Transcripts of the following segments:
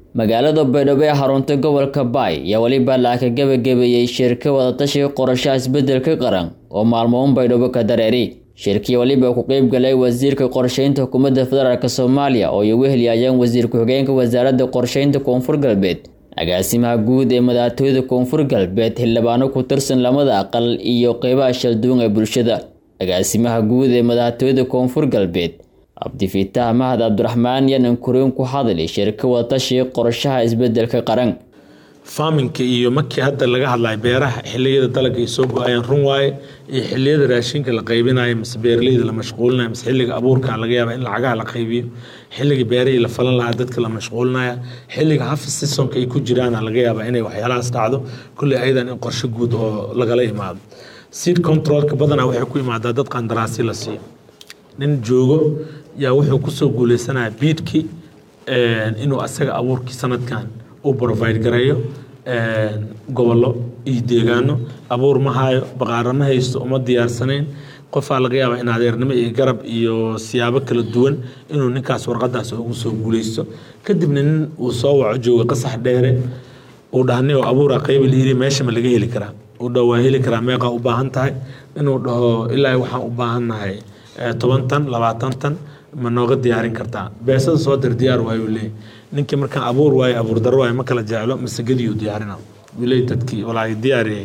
magaalada baydhabo ee xarunta gobolka baay ayaa weliba laaka gebagabeeyey shirka wadatashiga qorashaha isbedelka qaran oo maalmoon baydhabo ka dareeri shirkii weliba ku qeyb galay wasiirka qorsheynta xukuumadda federaalk soomaaliya oo ay ugu heliyayeen wasiir ku-xigeenka wasaaradda qorsheynta koonfur galbeed agaasimaha guud ee madaxtooyada koonfur galbeed xildhibaano ku tirsan lamada aqal iyo qeybaha shalduun ee bulshada agaasimaha guud ee madaxtooyada koonfur galbeed cabdifitaah mahad cabdiraxmaan yanan kuriin ku hadli shirka wadatashiga qorashaha isbedelka qaran faaminka iyo markii hadda laga hadlayo beeraha xiliyada dalagga ay soo go-ayeen run waaye iyo xiliyada raashinka la qaybinayo mise beeraleyda la mashquulinayo mise xilliga abuurka laga yaaba in lacagaha la qaybiyo xilliga beerihii la falan lahaa dadka la mashquulinaya xilliga hafi sisonka ay ku jiraana laga yaaba inay waxyaalahaas dhacdo kulley ayadan in qorshe guud oo lagala imaado seed controlka badanaa waxay ku imaadaa dad qandaraasi la siiyo nin joogo yaa wuxuu kusoo guuleysanaya biidkii inuu asaga abuurkii sanadkan u provide gareeyo gobollo iyo deegaano abuur ma hayo baqaara ma haysto uma diyaarsanayn qofaa laga yaabaa in adeernimo iyo garab iyo siyaabo kala duwan inuu ninkaas warqadaas ugu soo guuleysto kadibna nin uu soo waco jooga qasax dheere uu dhahni oo abuura qayba layiri meesha ma laga heli karaa uu dhaho waa heli karaa meeqaa u baahan tahay inuu dhaho ilaa waxaan u baahannahay toban tan labaatan tan ma nooga diyaarin kartaa beesada soo dir diyaar waayu leey ninkii markaan abuur waayo abuur daro waayo ma kala jeclo masagadiyu diyaarina leey dadkii walaay diyaariyay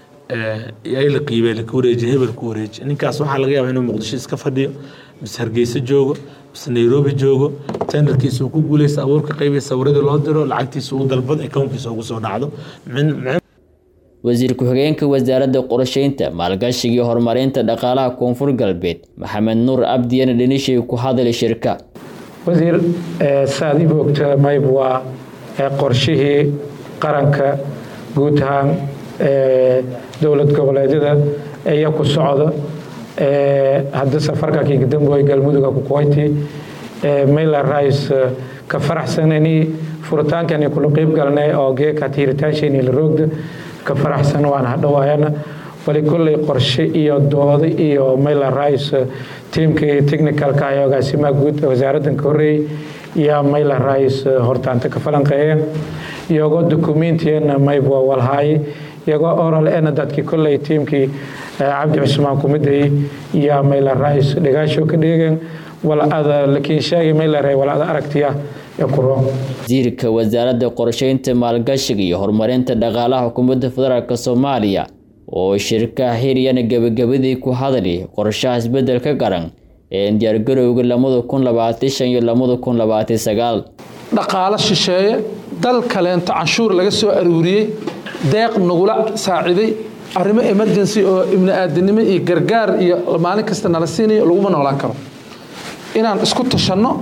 ay la qiibay la wareeji hebel ku wareeji ninkaas waxaa laga yaabaa inuu muqdisho iska fadhiyo mise hargeysa joogo mise nairobi joogo tenderkiisa uu ku guuleysta abuurka qaybay sawiradii loo diro lacagtiisa uu dalbado akownkiisa ugu soo dhacdo wasiir ku-xigeenka wasaaradda qorsheynta maalgashiga iyo horumarinta dhaqaalaha koonfur galbeed maxamed nuur abdiyana dhanishay ku hadlay shirka wasiir saaad ib ogta mayb waa qorshihii qaranka guud ahaan dowlad goboleedyada iya ku socda hadda safarka kigadamboy galmuduga kukoyti mayla rais ka faraxsanani furitaankani kula qeyb galnay oo geeka tiiritaanshayni la roogda ka faraxsan waan hadhowaayana wali kolley qorshe iyo dooda iyo mayla rais tiimkii technicalka iyo agaasimaha guud wasaaraddan ka horreeyey iyo mayla rais hortaanta ka falanqeeyeen iyagoo documentiyana mayb waa walhaaye iyagoo oral ena dadkii kolley tiimkii cabdi cusmaan kumidayey iyo mayla rais dhigaasho ka dheegeen walada lakiin sheegay mayla ray walada aragtiya wasiirka wasaaradda qorsheynta maalgashiga iyo horumarinta dhaqaalaha xukuumadda federaalk soomaaliya oo shirka hiryana gebagabadii ku hadli qorshaha isbedelka qaran ee diyaargarowga lamada kun labaatan shan iyo lamada kun labaatan sagaal dhaqaalo shisheeye dal kaleento canshuur laga soo aruuriyey deeq nagula saaciday arrimo emergency oo ibni aadanimo iyo gargaar iyo maalin kasta nala siinayo laguma noolaan karo inaan isku tashanno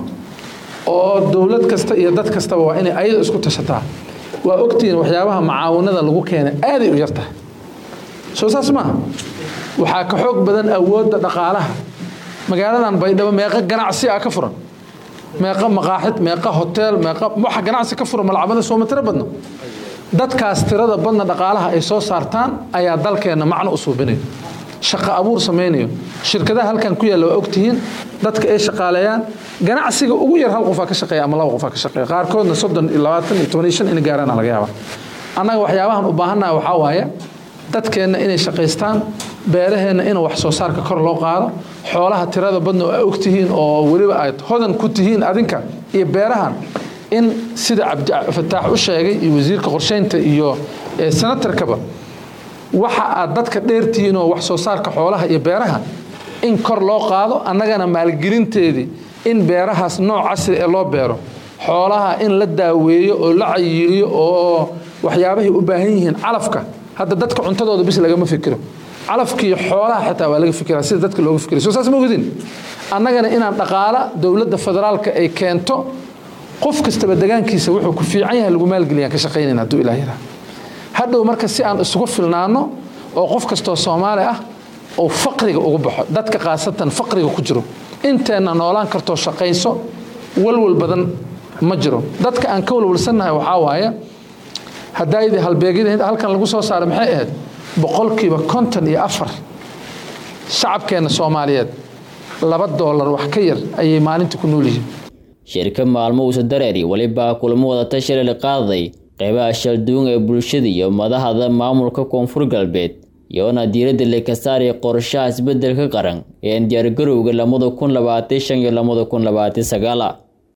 oo dowlad kasta iyo dad kastaba waa inay ayada isku tashataa waa ogtihiin waxyaabaha macaawinada lagu keenay aaday u yartahay soo saas maaha waxaa ka xoog badan awoodda dhaqaalaha magaaladan baydhabo meeqa ganacsi ah ka furan meeqa maqaaxid meeqa hoteel meeqa waxa ganacsi ka furan malcabada sooma tiro badno dadkaas tirada badna dhaqaalaha ay soo saartaan ayaa dalkeenna macno u suubinayo shaqo abuur samaynayo shirkadaha halkan ku yaalla waa ogtihiin dadka ay shaqaaleeyaan ganacsiga ugu yar hal qofaa ka shaqeeya ama laba qofaa ka shaqeeya qaarkoodna soddon iyo labaatan iyo toban iyo shan ina gaarana laga yaaba annaga waxyaabahan u baahannaha waxaa waaye dadkeenna inay shaqaystaan beeraheenna in wax soo saarka kor loo qaado xoolaha tirada badna oo ogtihiin oo weliba aad hodan ku tihiin adinka iyo beerahan in sida cabdifataax u sheegay iyo wasiirka qorsheynta iyo senatarkaba waxa aad dadka dheertihiin oo wax soo saarka xoolaha iyo beeraha in kor loo qaado annagana maalgelinteedii in beerahaas nooc casri ee loo beero xoolaha in la daaweeyo oo la cayiiliyo oo waxyaabahay u baahan yihiin calafka hadda dadka cuntadooda bis lagama fikiro calafkii xoolaha xitaa waa laga fikiraa sida dadka looga fikira soo saas ma ogdin annagana inaan dhaqaala dowladda federaalka ay keento qof kastaba degaankiisa wuxuu ku fiican yahay lagu maalgeliyaan ka shaqaynayna hadduu ilaah yaraa hadhow marka si aan isugu filnaano oo qof kastoo soomaali ah oo faqriga ugu baxo dadka khaasatan faqriga ku jiro inteenna noolaan kartoo shaqayso walwal badan ma jiro dadka aan ka walwalsannahay waxaa waaye haddaayadii halbeegyada halkan lagu soo saaray maxay ahayd boqolkiiba konton iyo afar shacabkeenna soomaaliyeed laba doolar wax ka yar ayay maalinta ku nool yihiin shirka maalmo uusa dareeri welibaa kulamo wadatashi la qaaday qeybaha shalduun ee bulshada iyo madaxda maamulka koonfur galbeed iyoona diiradda leka saaraya qorshaha isbeddelka qaran ee diyaargarowga lamada kun labaatan shan iyo lamada kun labaatan sagaala